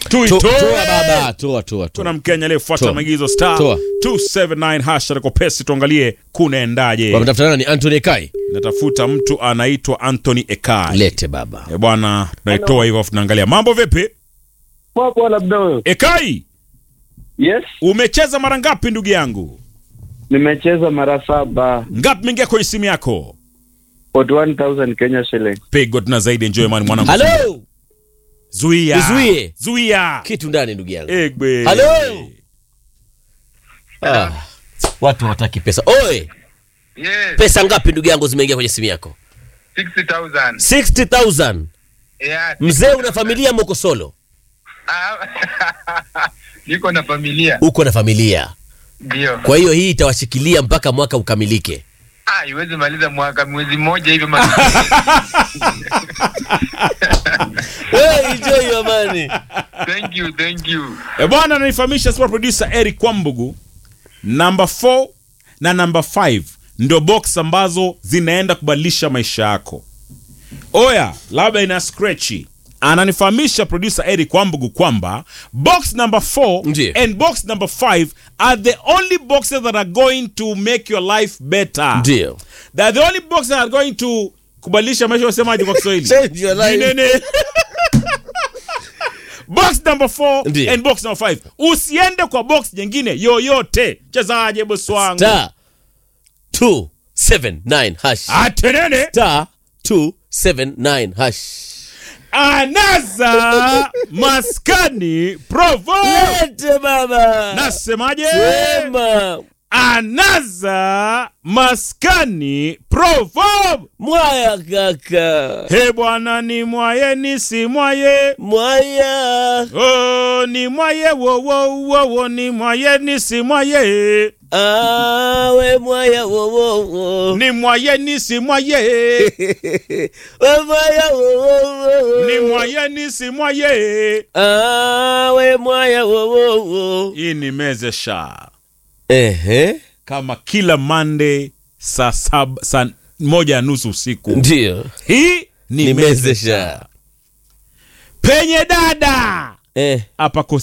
To- tuitoe toa baba toa toa kuna toa mkenya aliyefuata Toa. maagizo star Toa. 279 hash atakopesi tuangalie kunaendaje wametafuta nani Anthony Kai natafuta mtu anaitwa anthony ekai lete baba e bwana tunaitoa hivyo afu tunaangalia mambo vipi Poa labda wewe. ekai Yes, umecheza mara ngapi ndugu yangu nimecheza mara saba. ngapi mingia kwenye simu yako 41,000 Kenya shilling. pigo tuna zaidi enjoy man mwanangu halo zuia Nizuie. zuia kitu ndani ndugu yangu egbe halo ah. watu hawataki pesa oe Yes, pesa ngapi ndugu yangu zimeingia kwenye simu yako 60,000. 60000 Yeah. mzee una familia moko solo Ah, Niko na familia. uko na familia Ndio. kwa hiyo hii itawashikilia mpaka mwaka ukamilike Ah, iwezi maliza mwaka mwezi mmoja hivi ma- hey, enjoy your money. Thank you, thank you. e bwana ananifahamisha super producer eric kwambugu namba 4 na namba 5 ndio box ambazo zinaenda kubadilisha maisha yako oya labda ina scratchy ananifahamisha producer eric kwambugu kwamba box number 4 Ndiyo. and box number 5 are the only boxes that are going to make your life better ndio They're the only boxes that are going to kubadilisha maisha wasemaji kwa kiswahili Change your life. Jinene. box number 4 Ndiyo. and box number 5 usiende kwa box nyingine yoyote chezaje bosi wangu star 279 hash atenene star 279 hash anaza maskani provo lete baba nasemaje sema anaza maskani provo mwaya kaka he bwana ni mwaye ni si mwaye mwaya Oh, ni mwaye wo wo wo wo ni mwaye ni si mwaye awe mwaya wowowo ni mwaye ni si mwaye we mwaya wowowo ni mwaye ni si mwaye awe mwaya wowowo hii ni mezesha ehe kama kila Monday saa sab, saa moja ya nusu usiku ndio hii ni mezesha nimezesha penye dada eh hapa